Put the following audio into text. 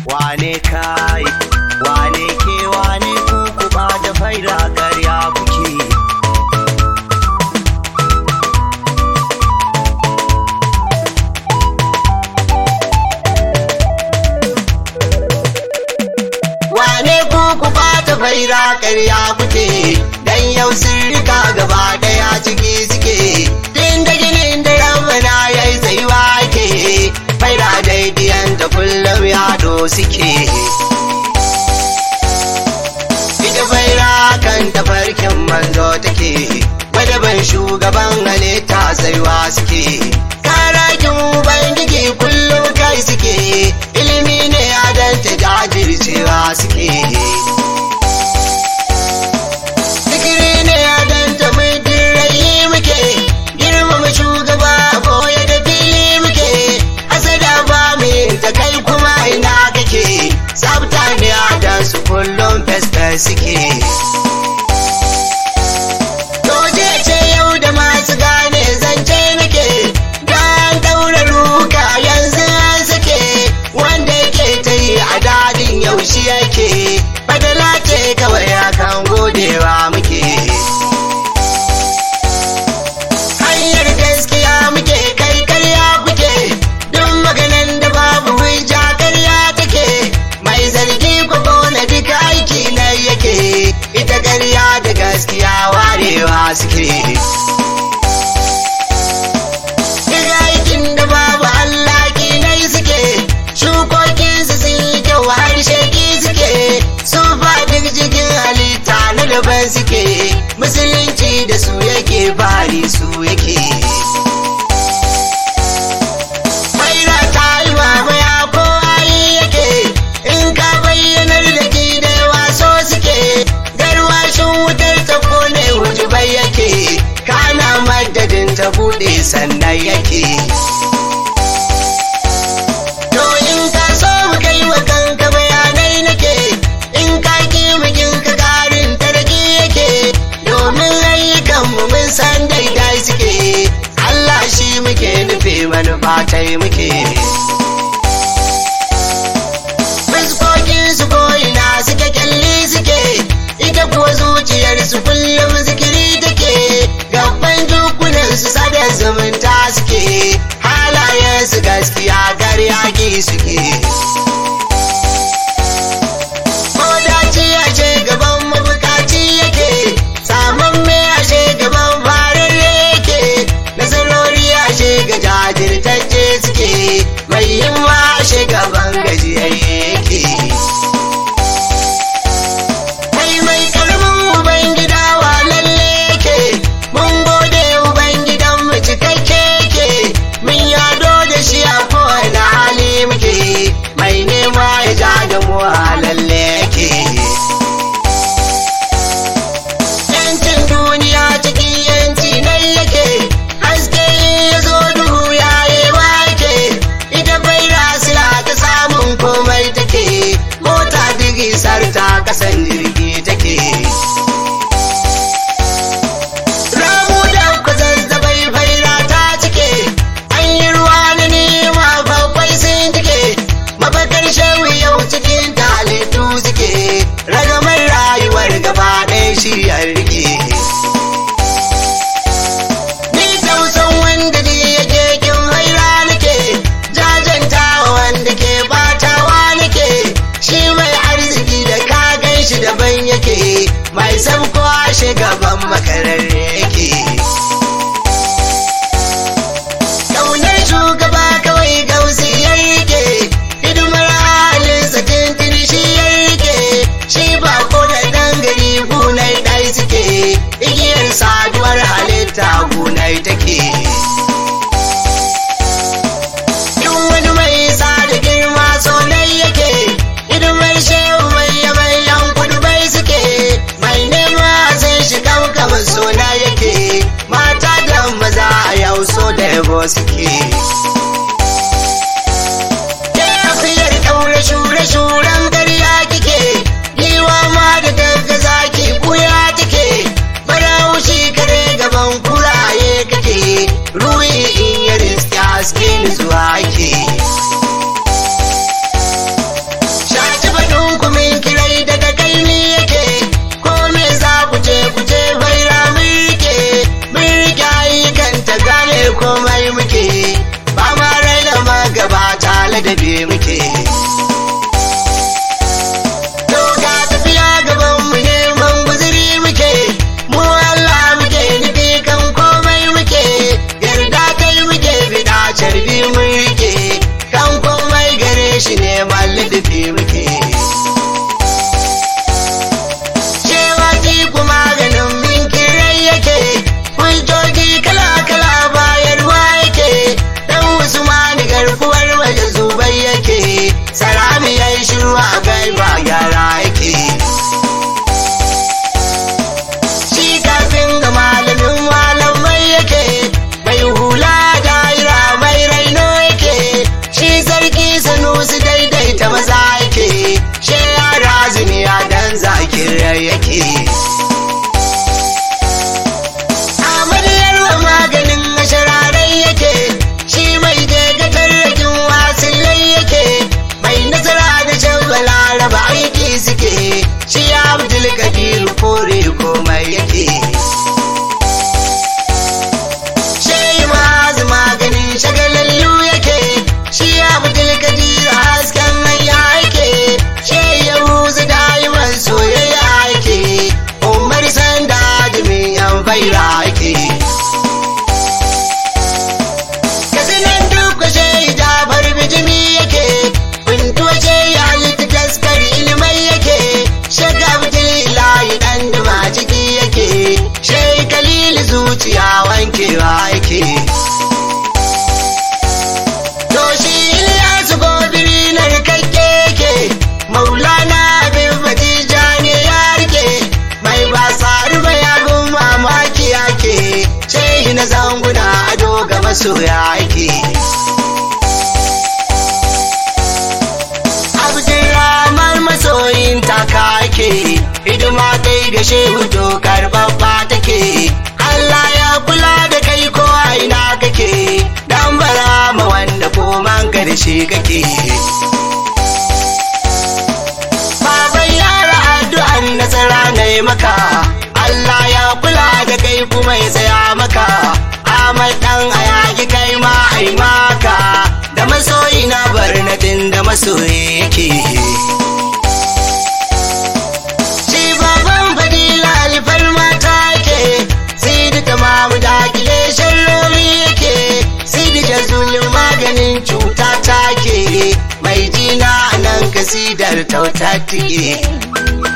wane kai wane ke wane ku ku ba da faira karya kuke wane ku ku ba da faira karya kuke dan yau sun rika gaba daya ciki suke din da ginin da ramana yayi tsayuwa ke faira daidiyan da kullum yado suke ita faira kan tafarkin manzo take madaban shugaban halitta tsayuwa suke karakin ubangiji kullum kai suke ilimi ne adanta jajircewa suke Zikiri ne adanta muddin rayi muke girmama shugaba boye da fili muke asada ba mu ta kai kuma ina kake sabta ne adan su kullum festa suke Doje ce yau da masu gane zance nake dan daura ruka yanzu an sake wanda yake ta yi a dadin yaushe yake badala ce kawai akan godewa muke hanyar gaskiya muke kai karya kuke duk maganan da babu hujja karya take mai zargi ko na duka aiki na yake ita karya da gaskiya warewa suke Duk aikin da babu Allah kinai suke shukokinsu sun yi kyau harshe ki suke su duk jikin halitta na daban suke musulunci da su yake bari su yake Maira ta yi mamaya ko ayi yake in ka bayyanar da ki da yawa so suke garwashin wutar ta kone wujubai yake kana madadin ta bude sannan yake To in ka so mu kai wa kanka bayanai nake in ka ki mukin ka karin tarki yake domin ayyukan mu mun san daidai suke Allah shi muke nufi manufa tai muke Fuskokin su ko'ina suke kyalli suke ita kuwa zuciyar su kullum zikiri take gaban jukunan su sada zumunta suke halayen su gaskiya garyaki suke Modaci ashe gaban mabukaci yake saman me ashe gaban fararre yake nasarori ashe ga jajirtacce suke tafi muke to ga tafiya gaban mu neman guzuri muke mu Allah muke nufi kan komai muke yarda kai muke bida carbi mun rike kan komai gare shi ne mallafi muke cewa ku maganin minkin rai yake hujjoji kala-kala bayarwa yake dan usmani garkuwar waje zubai yake salami ya yi shiru a gaiba gyara yake shi kafin ga malamin malamai yake mai hula daira mai raino yake shi sarki sanusi daidaita maza yake shi yara zuniya dan zakirar yake amaryar wa maganin mashararai yake shi mai daidatar rakin wasilai yake mai nasara da can balaraba aiki suke shi abdul kadir kore komai yake shi mazu maganin shagalallu yake shi abdul kadir hasken hanya yake shi yahuzu dayiman soyayya yake umar sanda dumin yan baira yake kasinan duk shi jabar bijimi yake bintuwa ce ya halitta taskar ilimai yake shaga abdullahi dan duma ciki yake shai kalili zuciya wankewa yake to shi Ilyasu gobiri na rikakke yake maulana abin fatija ne ya rike mai ba tsari ba abin mamaki yake shehi na zanguna ado ga masoya yake Abdulrahman masoyin taka yake hidima kai ga shehu to karɓaɓɓa take Allah ya kula da kai ko a ina kake dan bara ma wanda ko man karshe kake Baban yara addu'an nasara na yi maka Allah ya kula da kai kuma ya tsaya maka Ahmad dan ayaki kai ma ai maka da masoyi na barnatin da masoyi yake Shi baban fadila alfar mata ke Sidi tamamu da kile sharrori yake Sidi jazulun maganin cuta take Mai jina nan kasidar tauta take